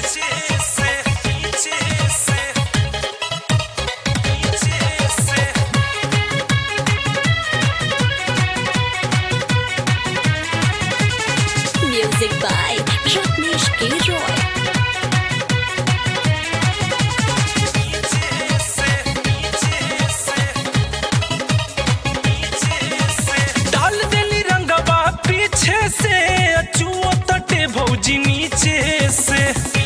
Music by Ratnesh K. Roy. डाल देली रंगवा पीछे से अचुओ तटे भौजी नीचे से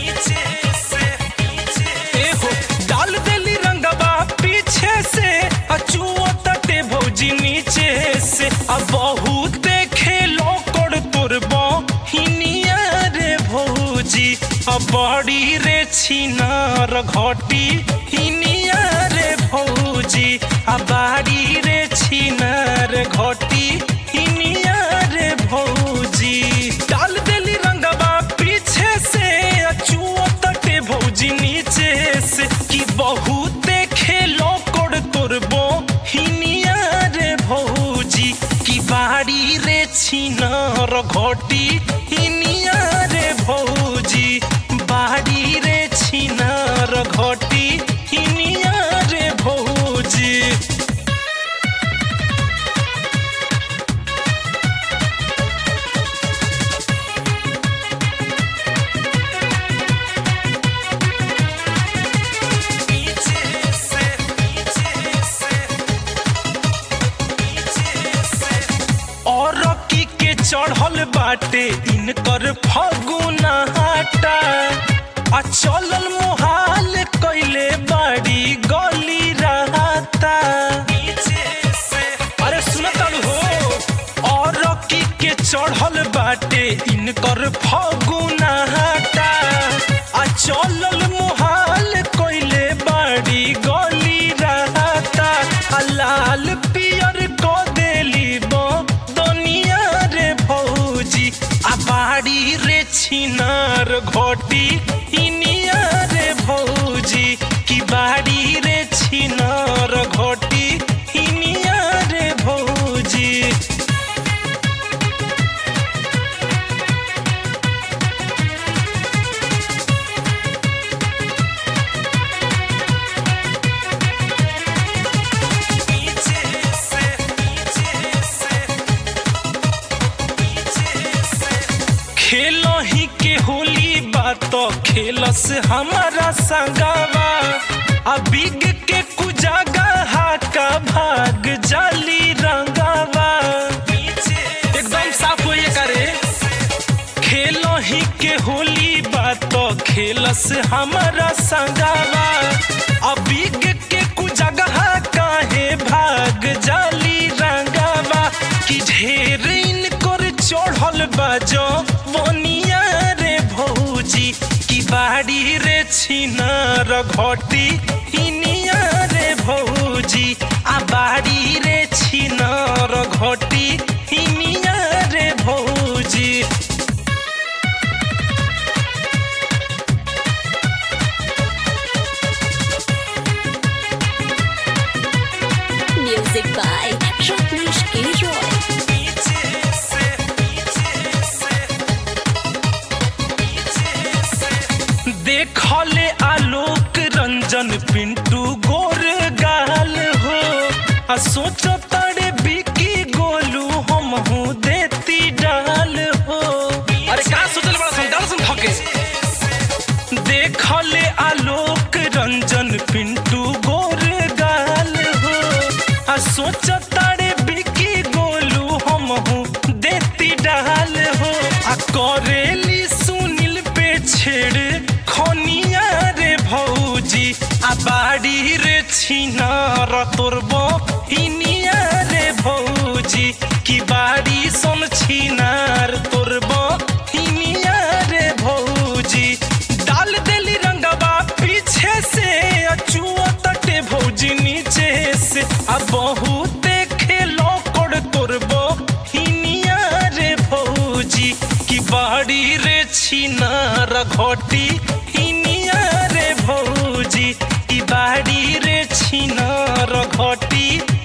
ए हो डाल देली रंगवा पीछे से अचुओ तटे भौजी नीचे से अब बहुत खेलो कोड़ तुरबो हिनिया रे भौजी अब बड़ी रे छिनार घटी हिनिया रे भौजी अब बाड़ी रे छिनार घटी हिनिया रे भौजी डाल देली रंगवा पीछे से अचुओ तटे भौजी नीचे से कि बहुते खेलो कोड़ तुरबो हिनिया रे भौजी कि बाड़ी रे छिनार घटी हिनिया रे भौजी बाड़ी रे छिनार घटी हिनिया रे भौजी और की के चढ़ल बाटे इनकर फगुना हाटा आ चलल मोहाल कैले बाड़ी गली रहता अरे सुन तालू हो और की के चढ़ल बाटे इनकर फगुना हाटा आ चलल मोहाल कैले बाड़ी गली रहता आ लाल पियर को देली बो दुनिया रे भौजी आ बाड़ी रे छिनार घोटी इनिया रे भौजी की बाड़ी रे छिनार घोटी इनिया रे भौजी खेलो ही के होली बात खेलस हमारा संगावा आ बिग के कुजागा हाका भाग जाली रंगावा एकदम साफ होइए करे खेलो ही के होली बात खेलस हमारा संगावा आ बिग के कुजगह काहे भाग जाली रंगावा कि ढेर इनकर चढ़ल बाजो बनिया रे भौजी की बाड़ी रे छिनार घटी हिनिया रे भौजी आ बाड़ी रे छिनार घटी हिनिया रे भौजी Music by Ratnesh K. Roy. देखले आलोक रंजन पिंटू गोर गाल हो आ सोचो तारे बिकी गोलू हम हूँ देती डाल हो अरे का सोचल बड़ा संडाल सुन थके देखले आलोक रंजन पिंटू गोर गाल हो आ सोचो तारे बिकी गोलू हम हूँ देती डाल हो आ करेली सुनील पे छेड़ खनिया रे भौजी आ बाड़ी रे छिनार तोरबो हिनिया रे भौजी की बाड़ी सोन छिनार तोरबो हिनिया रे भौजी डाल देली रंगवा पीछे से अचुओ तटे भौजी नीचे से आ बहुते खेलो कोड़ तोरबो हिनिया रे भौजी की बाड़ी रे छिनार घटी हिनिया रे भौजी की बाड़ी रे छिनार घटी